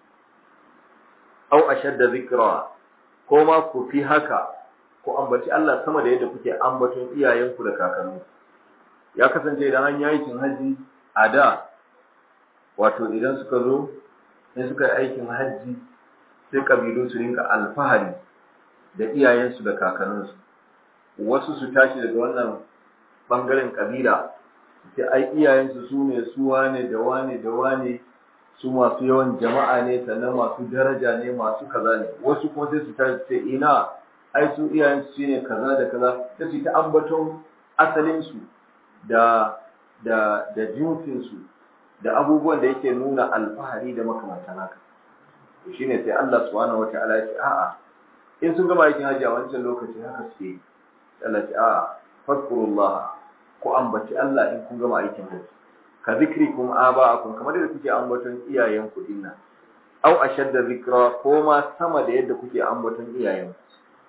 aw ashadda zikra ko ma ku fi haka ku ambaci Allah sama da yadda kuke ambaton iyayenku da kakanninku ya kasance idan an yi aikin haji a da wato idan suka zo sai suka yi aikin hajji sai kabilu su rinka alfahari da iyayensu da kakanninsu wasu su tashi daga wannan bangaren kabila sai ai iyayensu su ne su wane da wane da wane su masu yawan jama'a ne sannan masu daraja ne masu kaza ne wasu kuma sai su tashi sai ina ai su iyayensu su ne kaza da kaza sai su ta ambaton asalinsu da da da jinsinsu da abubuwan da yake nuna alfahari da makamantan haka shine sai Allah subhanahu wataala ya ce a'a in sun gama aikin haji a wancan lokaci haka suke Allah ce a'a fadkurullah ku ambaci Allah in kun gama aikin haji ka zikrikum aba'akum kamar yadda kuke ambaton iyayenku dinnan aw ashadda zikra ko ma sama da yadda kuke ambaton iyayenku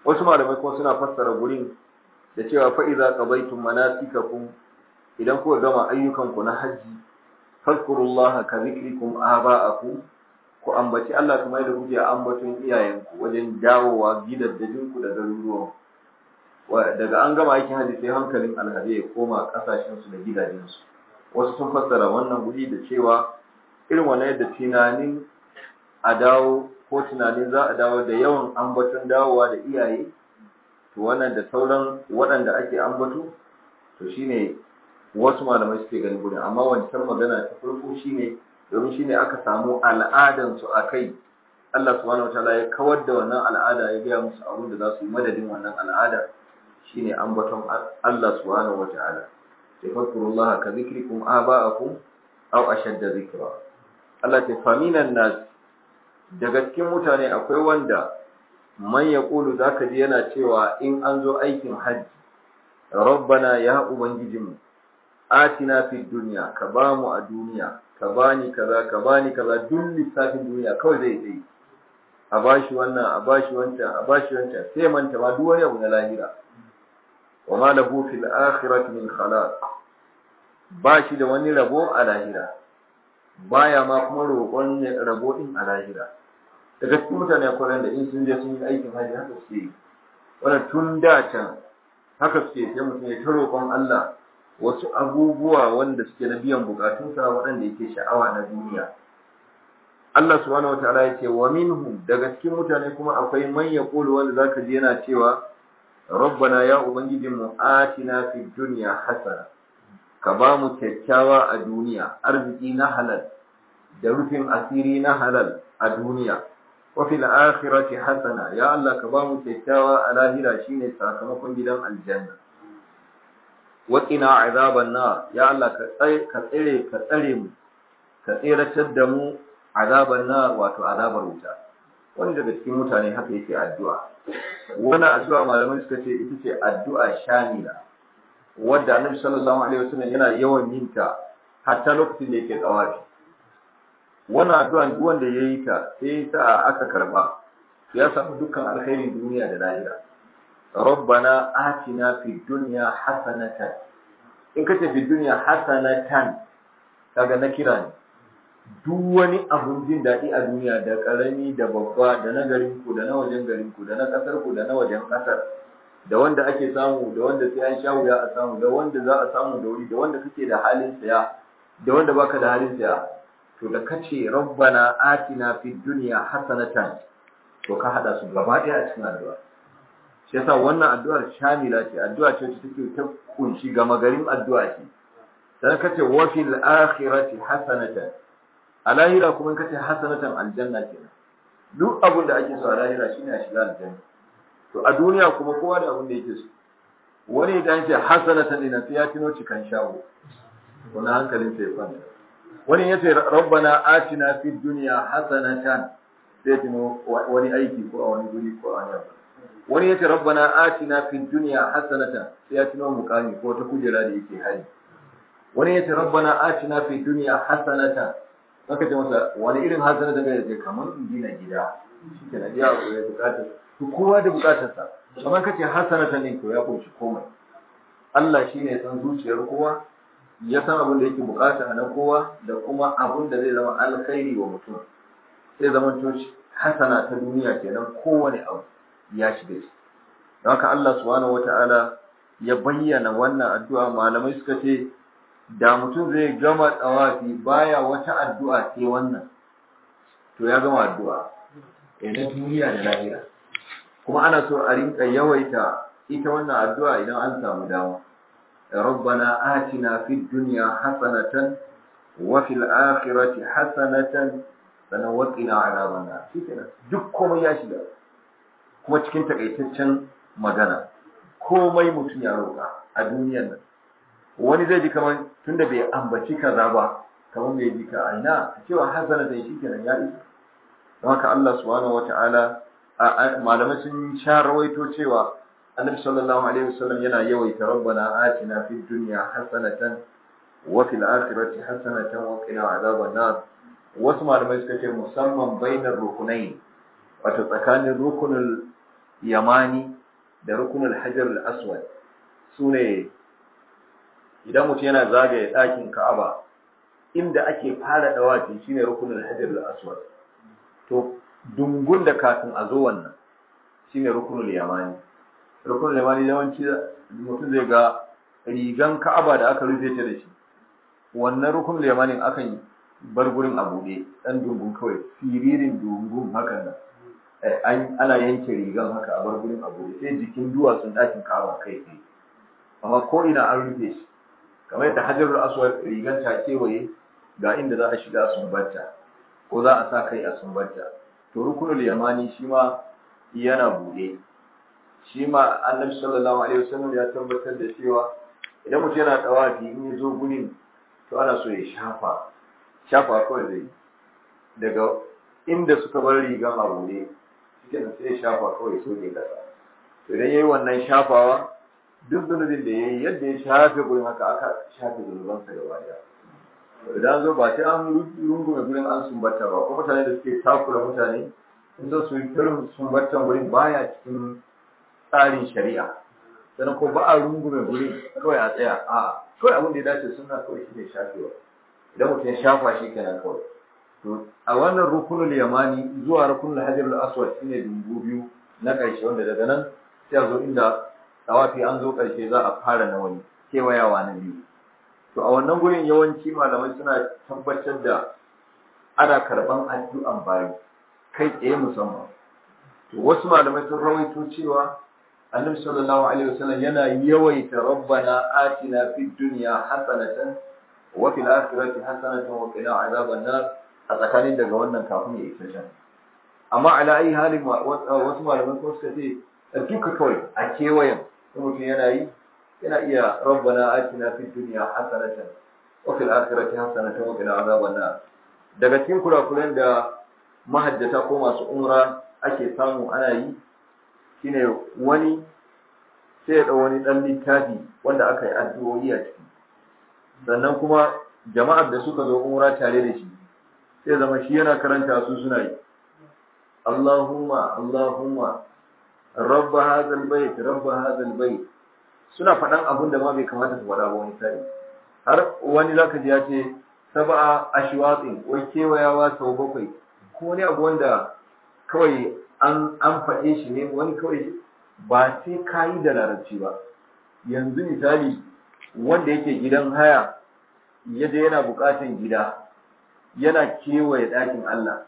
wasu malamai kuma suna fassara gurin da cewa fa idza qadaytum manasikakum idan kuka gama ayyukanku na hajji fadkurullaha ka zikrikum aba'akum ku ambaci Allah kamar da kuke ambaton iyayenku wajen dawowa gidaddajinku da garuruwan daga an gama aikin hajji sai hankalin alhaji ya koma kasashensu da gidajensu wasu sun fassara wannan guri da cewa irin wannan yadda tunanin a dawo ko tunanin za a dawo da yawan ambaton dawowa da iyaye to wannan da sauran waɗanda ake ambato to shine wasu malamai suke ganin gudun amma wancan magana ta farko shine domin shine aka samu al'adan su akai Allah subhanahu wataala ya kawar da wannan al'ada ya gaya musu abin da za su yi madadin wannan al'ada shine ambaton Allah subhanahu wataala sai fadkurullaha ka zikrikum aba'akum aw ashadda zikra Allah ta faminan nas daga cikin mutane akwai wanda man yaqulu zaka ji yana cewa in an zo aikin hajji rabbana ya ubangijinmu atina fid dunya ka bamu a duniya ka bani kaza ka bani kaza duk lissafin duniya kawai zai tsaye a bashi wannan a bashi wancan a bashi wancan sai manta ma duk wani abu na lahira wa ma lahu fil akhirati min khalaq ba shi da wani rabo a lahira baya ma kuma roƙon rabo din a lahira daga cikin mutane akwai da in sun je sun yi aikin hajji haka suke yi wannan tun da can haka suke sai mutum ya ta roƙon Allah wasu abubuwa wanda suke na biyan bukatunsa waɗanda yake sha'awa na duniya Allah subhanahu wataala ya ce wa minhum daga cikin mutane kuma akwai man yaqulu wanda zaka ji yana cewa rabbana ya ubangijinmu atina fid dunya hasana ka ba mu kyakkyawa a duniya arziki na halal da rufin asiri na halal a duniya wa fil akhirati hasana ya Allah ka ba mu kyakkyawa a lahira shine sakamakon gidan aljanna wa qina azaban nar ya Allah ka tsare ka tsare ka tsare mu ka tsiratar da mu azaban nar wato azabar wuta wani daga cikin mutane haka yake addu'a wannan addu'a malamai suka ce ita ce addu'a shamila wadda annabi sallallahu alaihi wasallam yana yawan yin ta hatta lokacin da yake tsawafi wannan addu'a duk wanda yayi ta sai sa aka karba ya samu dukkan alkhairin duniya da lahira rabbana atina fid dunya hasanatan in kace fid dunya hasanatan kaga na kira ne duk wani abun jin daɗi a duniya da ƙarami da babba da na garin ku da na wajen garin ku da na ƙasar ku da na wajen ƙasar da wanda ake samu da wanda sai an sha wuya a samu da wanda za a samu da wuri da wanda kake da halin saya da wanda baka da halin saya to da kace rabbana atina fid dunya hasanatan to ka hada su gaba ɗaya a cikin addu'a shi yasa wannan addu'ar shamila ce addu'a ce wacce take ta kunshi gama garin addu'a ce dan kace wa fil akhirati hasanatan a lahira kuma kace hasanatan aljanna kenan duk abin da ake so a lahira shine a shiga aljanna to a duniya kuma kowa da abin da yake so wani idan ce hasanatan ina sai ya tuno cikan shago wani hankalin sai kwanta wani ya ce rabbana atina fid dunya hasanatan sai tuno wani aiki ko a wani guri ko a wani abu wani ya ce rabbana atina fid dunya hasanatan sai ya tuno mukami ko ta kujera da yake hari wani ya ce rabbana atina fid dunya hasanatan aka ce masa wani irin hasanatan da ya ce kamar in gina gida shi ke na biya ko ya bukatar to kowa da bukatarsa kamar kace hasanatan ne to ya kunshi komai Allah shine ya san zuciyar kowa ya san abin da yake bukata na kowa da kuma abin da zai zama alkhairi wa mutum sai zaman to hasana ta duniya kenan kowane abu ya shiga shi don haka Allah subhanahu wata'ala ya bayyana wannan addu'a malamai suka ce da mutum zai gama tsawafi baya wata addu'a sai wannan to ya gama addu'a na duniya da lahira kuma ana so a rinka yawaita ita wannan addu'a idan an samu dama rabbana atina fid dunya hasanatan wa fil akhirati hasanatan sannan wa qina adhaban nar shikenan duk komai ya shiga kuma cikin takaitaccen magana komai mutum ya roƙa a duniyar nan wani zai ji kamar tunda bai ambaci kaza ba kamar bai ji ka aina cewa hasanatan shikenan ya isa don haka Allah subhanahu wata'ala malamai sun sha rawaito cewa annabi sallallahu alaihi wasallam yana yawaita rabbana atina fid dunya hasanatan wa fil akhirati hasanatan wa qina adhaban nar wasu malamai suka ce musamman bainar rukunai wato tsakanin rukunul yamani da rukunul hajar al-aswad sune idan mutum yana zagaye ɗakin ka'aba inda ake fara dawafi shine rukunul hajar al-aswad to dungun da kafin a zo wannan shine rukunul yamani rukunul yamani yawanci mutum zai ga rigan ka'aba da aka rufe ta da shi wannan rukunul yamanin akan bar gurin a buɗe ɗan dungun kawai siririn dungun hakan nan ana yanke rigan haka a bar gurin a buɗe sai jikin duwatsun ɗakin ka'aba kai tsaye amma ko ina an rufe shi kamar yadda hajarul aswad rigan ta kewaye ga inda za a shiga a sumbanta ko za a sa kai a sumbanta to rukunul yamani shi ma yana buɗe shi ma annabi sallallahu alaihi wasallam ya tabbatar da cewa idan mutum yana tawafi in ya zo gurin to ana so ya shafa shafa kawai zai daga inda suka bar rigan a buɗe cikin sai ya shafa kawai so ne kasa to idan yayi wannan shafawa duk zunubin da yayi yadda ya shafe gurin haka aka shafe zunubansa gaba daya idan zo ba sai an rungume gurin an sumbata ba ko mutane da suke takura mutane in zo su yi irin sumbatan gurin baya cikin tsarin shari'a sannan ko ba a rungume gurin kawai a tsaya a kawai abin da ya dace suna kawai shi ne shafewa idan mutum ya shafa shi kenan kawai to a wannan rukunul yamani zuwa rukunul hajarul aswad shine dumbu biyu na ƙarshe wanda daga nan sai a zo inda tawafi an zo ƙarshe za a fara na wani kewayawa na biyu to a wannan gurin yawanci malamai suna tabbatar da ana karɓan addu'an bayi kai tsaye musamman to wasu malamai sun rawaito cewa annabi sallallahu alaihi wasallam yana yawaita rabbana atina fid dunya hasanatan wa fil akhirati hasanatan wa qina azaban nar a tsakanin daga wannan kafin ya isa can amma ala ayi halin wasu malamai ko suka ce duka kawai a kewayen mutum yana yi yana iya rabbana atina fid dunya hasanatan wa fil akhirati hasanatan wa qina azaban nar daga cikin kurakuren da mahajjata ko masu umra ake samu ana yi shine wani sai ya ɗau wani ɗan littafi wanda aka yi addu'o'i a ciki sannan kuma jama'ar da suka zo umra tare da shi sai zama shi yana karanta su suna yi Allahumma Allahumma rabba hadha albayt rabba hadha albayt suna faɗan abin da ma bai kamata su faɗa ba wani sai har wani zaka ji ya ce sab'a ashwatin wai kewayawa sau bakwai ko wani abu wanda kawai an an faɗe shi ne wani kawai ba sai ka yi da larabci ba yanzu misali wanda yake gidan haya ya je yana buƙatan gida yana kewaye ɗakin Allah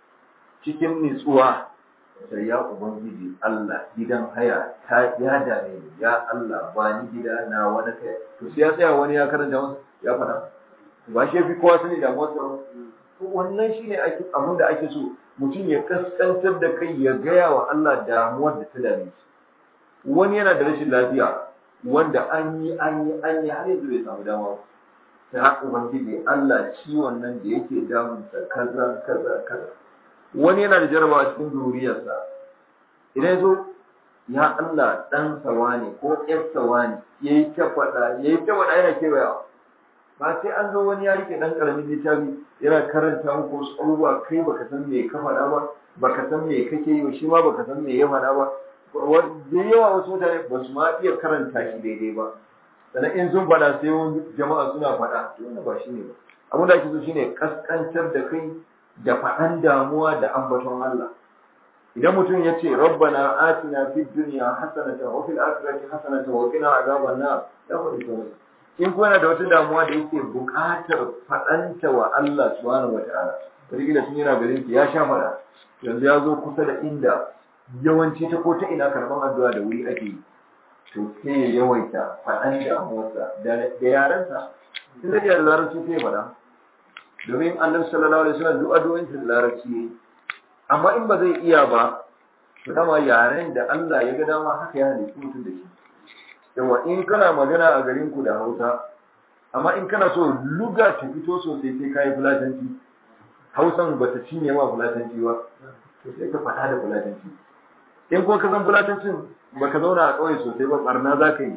cikin nitsuwa sai ya ubangiji Allah gidan haya ta ya dame ni ya Allah ba ni gida na wani kai to sai ya tsaya wani ya karanta masa ya faɗa ba shi fi kowa sani da motsa wannan shine ake abin da ake so mutum ya kaskantar da kai ya gaya wa Allah damuwar da ta dame shi wani yana da rashin lafiya wanda an yi an yi an yi har yanzu bai samu dama ta ubangiji Allah ciwon nan da yake damunsa kaza kaza kaza wani yana da jarabawa cikin zuriyarsa idan zo ya Allah dan sawa ne ko ƴar sawa ne yayi ta faɗa yayi ta faɗa yana kewayawa ba sai an zo wani ya rike dan karamin littafi yana karanta muku wasu abubuwa kai baka san me ka faɗa ba baka san me kake yi shi ma baka san me ya faɗa ba da yawa wasu mutane ba su ma iya karanta shi daidai ba sannan in sun faɗa sai wani jama'a suna faɗa to wannan ba shi ne ba abin da ake so shine kaskantar da kai da faɗan damuwa da ambaton Allah idan mutum ya ce rabbana atina fid dunya hasanatan wa fil akhirati hasanatan wa qina azaban nar ya faɗi to in kuma yana da wata damuwa da yake buƙatar faɗanta wa Allah subhanahu wata'ala wataƙila tun yana garin ya sha faɗa yanzu ya zo kusa da inda yawanci ta ko ta ina karɓar addu'a da wuri ake yi to sai ya yawaita faɗan damuwarsa da yarensa tun da da larabci sai ya faɗa domin annabi sallallahu alaihi wasallam duk addu'o'in da larabci yayi amma in ba zai iya ba to dama yaren da Allah ya ga dama haka ya halitta mutum da shi yawa in kana magana a garin ku da Hausa amma in kana so luga ta fito sosai sai kai fulatanci Hausan bata cinye ma fulatanci ba to sai ka faɗa da fulatanci in kuma ka san fulatancin baka zauna a ƙauye sosai ba barna za ka yi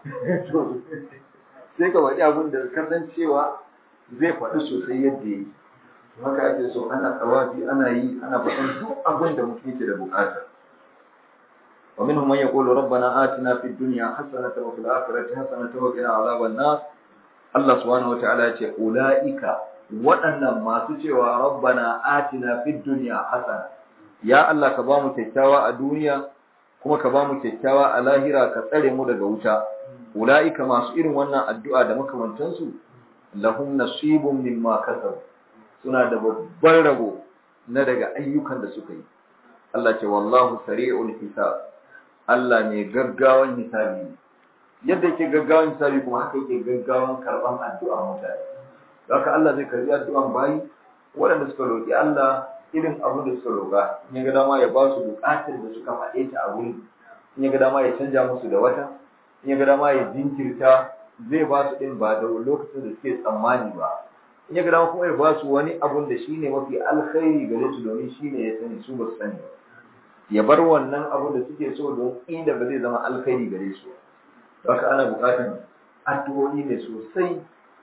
sai ka faɗi abin da ka san cewa zai faɗi sosai yadda ya yi haka ake so ana tsawafi ana yi ana faɗin duk abin da mutum yake da buƙata ومنهم من يقول ربنا آتنا في الدنيا حسنة وفي الآخرة حسنة وقنا عذاب النار الله سبحانه وتعالى يقول أولئك waɗannan masu cewa rabbana atina fid dunya hasana ya Allah ka bamu kyakkyawa a duniya kuma ka bamu kyakkyawa a lahira ka tsare mu daga wuta ulaika masu irin wannan addu'a da makamantan su lahum nasibun mimma kasabu suna da babban rabo na daga ayyukan da suka yi Allah ce wallahu sari'ul hisab Allah ne gaggawan hisabi yadda yake gaggawan hisabi kuma haka yake gaggawan karban addu'a mutane haka Allah zai karbi addu'an bayi waɗanda suka roƙi Allah irin abin da suka roƙa in ya ga dama ya ba su buƙatar da suka faɗe ta a wuri in ya ga dama ya canja musu da wata in ya ga dama ya jinkirta zai ba su ɗin ba da lokacin da suke tsammani ba in ya ga dama kuma ya ba su wani abun da shine mafi alkhairi gare su domin shine ya sani su ba su sani ba ya bar wannan abun da suke so don inda ba zai zama alkhairi gare su haka ana buƙatar addu'o'i ne sosai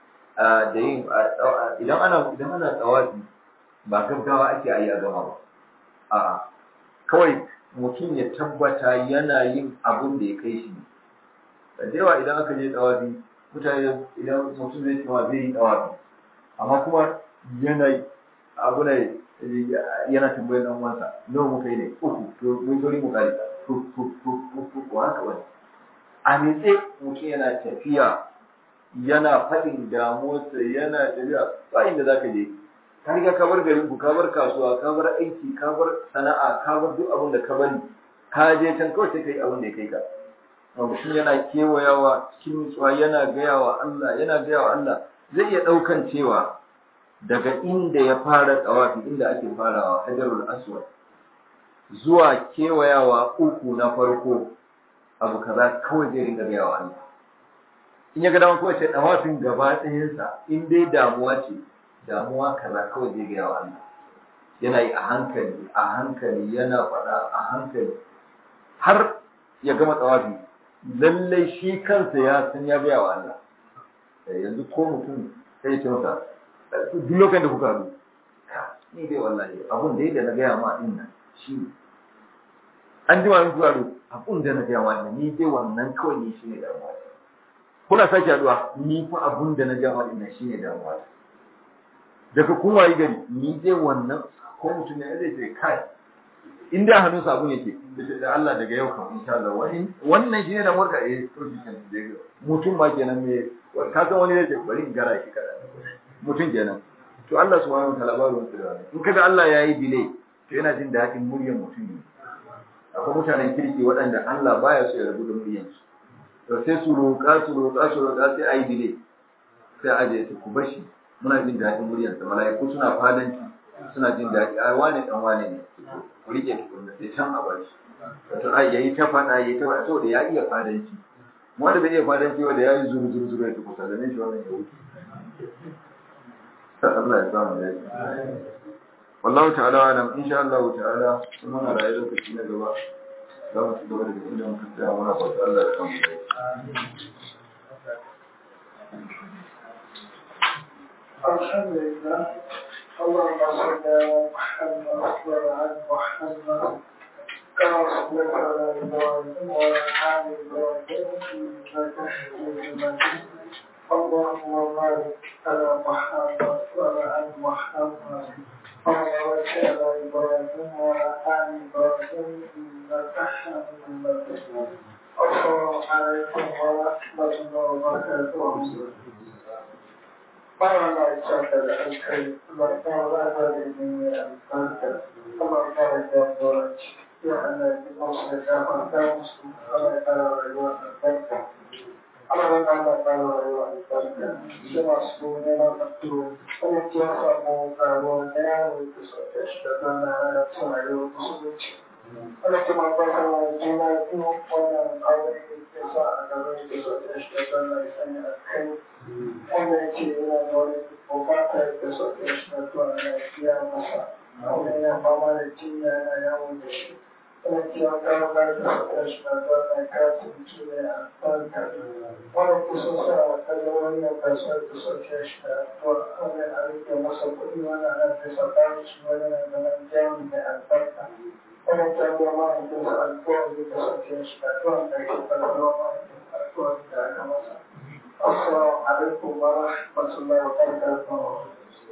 da yin idan ana idan ana tsawafi ba gaggawa ake ayi a gama ba a'a kawai mutum ya tabbata yana yin abun da ya kai shi da yawa idan aka je tsawafi mutane idan mutum zai tsawa zai yi tsawafi amma kuma yana abu ne yana tambayar dan uwansa nawa muka yi ne uku to mun tori mu kai to to to to ko haka wani a nitse mutum yana tafiya yana faɗin damuwarsa yana tafiya ba inda za ka je ka riga ka bar garin ku ka bar kasuwa ka bar aiki ka bar sana'a ka bar duk abin da ka bari ka je can kawai sai ka yi abin da ya kai ka mutum yana kewayawa cikin nutsuwa yana gaya wa Allah yana gaya wa Allah zai iya ɗaukan cewa daga inda ya fara tsawafi inda ake farawa hajarul aswad zuwa kewayawa uku na farko abu kaza kawai zai ringa gaya wa Allah in ya ga dama kawai sai tsawafin gaba ɗayansa in dai damuwa ce damuwa kaza kawai zai gaya wa Allah yana yi a hankali a hankali yana faɗa a hankali har ya gama tsawafi lallai shi kansa ya san ya gaya wa Allah yanzu ko mutum sai ce masa duk lokacin da kuka haɗu ni dai wallahi abun dai da na gaya ma din nan shi ne an jima in kuka haɗu abun da na gaya ma din ni dai wannan kawai ni shi ne damuwa kuna sake haɗuwa ni fa abun da na gaya ma din nan shi ne damuwa daga kun wayi gari ni dai wannan ko mutum ne zai ce kai in da hannun sabon yake da Allah daga yau kan insha Allah wani wannan shine da murka eh to shi kan mutum ma kenan me ka san wani zai bari in gara shi kada mutum kenan to Allah subhanahu wa ta'ala ba ruwan da in kaga Allah yayi delay to yana jin daɗin muryar mutum ne akwai mutanen kirki waɗanda Allah baya so ya rabu da muryar su to sai su roƙa su roƙa su roƙa sai ayi delay sai aje su ku bashi muna jin daɗin muryar sa mala'iku suna fadanci suna jin daɗi ai wane dan wane ne ku rike tukunna sai can a bar shi wato ai yayi ta fada yayi ta fada saboda ya iya fadanci wanda bai iya fadanci wanda ya yi zuru zuru zuru ya tuku da ne shi wannan ya wuce Allah ya samu dace wallahu ta'ala alam insha Allah ta'ala kuma na rayu lokaci na gaba za mu ci gaba da inda muka tsaya muna fata Allah ya samu dace الحمد لله اللهم صل على محمد وعلى ال محمد كما صليت على ابراهيم وعلى ال ابراهيم انك حميد مجيد اللهم بارك على محمد وعلى ال محمد كما باركت على ابراهيم وعلى ال ابراهيم انك حميد مجيد السلام عليكم ورحمه الله وبركاته Báwo la ìṣàkàlẹ̀ ẹ̀kẹ́ lọ́pọ̀ lágbàdì ní àìsànkà, ọmọ ìgbàlẹ̀ jẹ́ tí a lè ní ọ̀sẹ̀ dáhùn dáhùn sí ọmọ ìgbàlẹ̀ rẹ̀ wọ́n àìsànkà. Ọmọ ìgbàlẹ̀ rẹ̀ wọ́n àìsànkà, ṣé wọ́n sọ ní ọmọ tó ọmọ tí ó sọ mọ́ àwọn ẹ̀rọ ìpèsè ẹ̀ṣẹ̀ náà tí wọ́n yóò kúsùlùtì. Ọmọ tí wọ́n bá fẹ́ wọn jí náà tí wọ́n pọ̀ àwọn ìpèsè àgbàlẹ̀ ìpèsè ẹ̀ṣẹ̀ náà ìsẹ́yìn àkẹ́yìn. wannan ce yana da wani bukatar da sauke shi na zuwa lafiya masa wannan ya fama da jinya yana yawon da shi ina cewa kawo ba da sauƙar shi ba zuwa na kasu mutu da ya farka wanda ku sun sa kallon wannan kasuwar da sauƙar shi da zuwa wannan a rike masa kuɗi wannan ana da sauƙar shi wannan na zaman jami da albarka wannan jami'a mahaifinsa alƙawari da sauƙar shi da zuwa da ke ƙarfafa mahaifinsa alƙawari da aka masa assalamu alaikum wa rahmatullahi wa barakatuh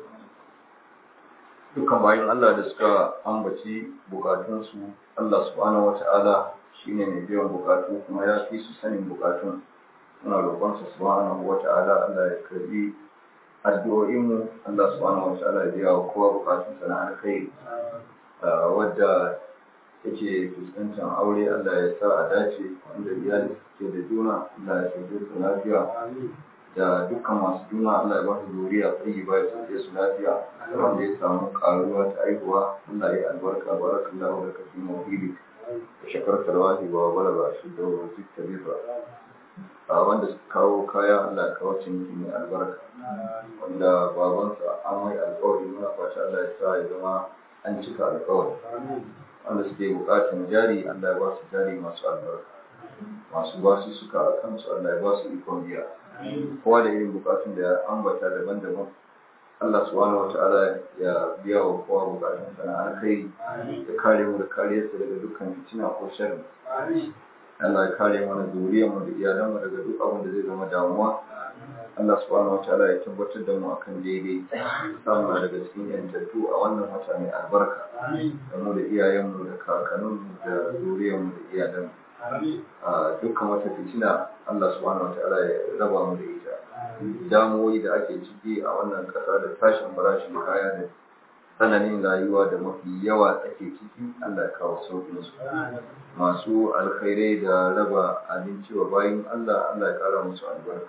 dukkan bayan Allah da suka ambaci bukatunsu Allah subhanahu wata'ala shine mai biyan bukatu kuma ya fi su sanin bukatun muna roƙonsa subhanahu wata'ala Allah ya karbi addu'o'inmu Allah subhanahu wata'ala ya biya wa kowa bukatunsa na alkhairi wadda yake fuskantar aure Allah ya sa a dace wanda iyali suke da juna Allah ya sauke su lafiya da dukkan masu juna Allah ya ba su zuriya tsayi ba ya sauke su lafiya wanda ya samu karuwa ta aihuwa Allah ya albarka barakallahu da kafi mawhidi da shakar tarwahi wa bala ba shi da wa zikta bifa a wanda suka kawo kaya Allah ya kawo ciniki mai albarka wanda babansa an mai alkawari muna fata Allah ya sa ya zama an cika alkawari wanda suke bukatun jari Allah ya ba su jari masu albarka masu ba su suka a kansu Allah ya ba su ikon biya kowa da irin bukatun da ya ambata daban-daban Allah subhanahu wa ta'ala ya biya wa kowa bukatun sana alkhairi ya kare mu da kariyarsa daga dukkan fitina ko sharri Allah ya kare mana zuriyar mu da iyalan mu daga duk abin da zai zama damuwa Allah subhanahu wa ta'ala ya tabbatar da mu akan daidai samu daga cikin yantattu a wannan wata mai albarka da mu da iyayenmu da kakanninmu da zuriyarmu da iyalanmu dukkan wata fitina Allah subhanahu wataala ya raba mu da ita damuwoyi da ake ciki a wannan ƙasa da tashin farashin kaya da tsananin rayuwa da mafi yawa ake ciki Allah ya kawo sauƙin su masu alkhairai da raba abinci wa bayin Allah Allah ya ƙara musu albarka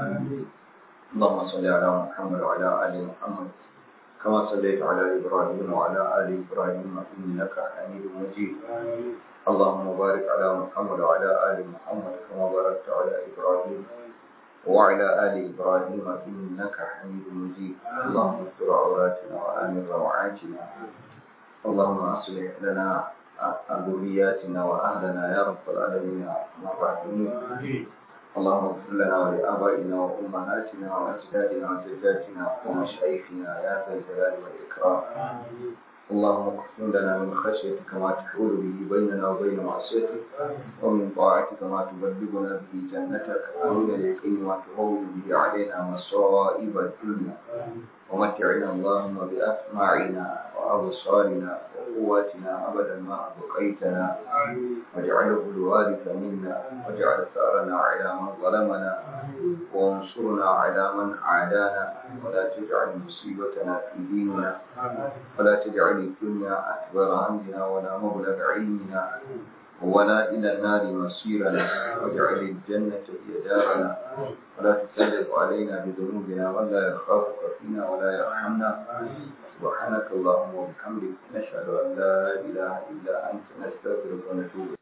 اللهم صل على محمد وعلى آل محمد كما صليت على إبراهيم وعلى آل إبراهيم إنك حميد مجيد اللهم بارك على محمد وعلى آل محمد كما باركت على إبراهيم وعلى آل إبراهيم إنك حميد مجيد اللهم استر عوراتنا وآمن روعاتنا اللهم أصلح لنا ذرياتنا وأهلنا يا رب العالمين يا أرحم الراحمين اللهم اغفر لنا ولآبائنا وأمهاتنا وأجدادنا وجداتنا ومشايخنا يا ذا الجلال والإكرام اللهم اقسم لنا من خشيتك ما تحول به بيننا وبين معصيتك ومن طاعتك ما تبلغنا به جنتك ومن اليقين ما تهون به علينا مصائب الدنيا ومتعنا اللهم بأسماعنا وأبصارنا وقواتنا أبدا ما أبقيتنا واجعله الوارث منا واجعل ثارنا على من ظلمنا وانصرنا على من عادانا ولا تجعل مصيبتنا في ديننا ولا تجعل الدنيا أكبر همنا ولا مبلغ علمنا ولا إلى النار مصيرنا واجعل الجنة هي دارنا ولا تسلط علينا بذنوبنا ولا يخافك فينا ولا يرحمنا سبحانك اللهم وبحمدك نشهد أن لا إله إلا أنت نستغفرك ونتوب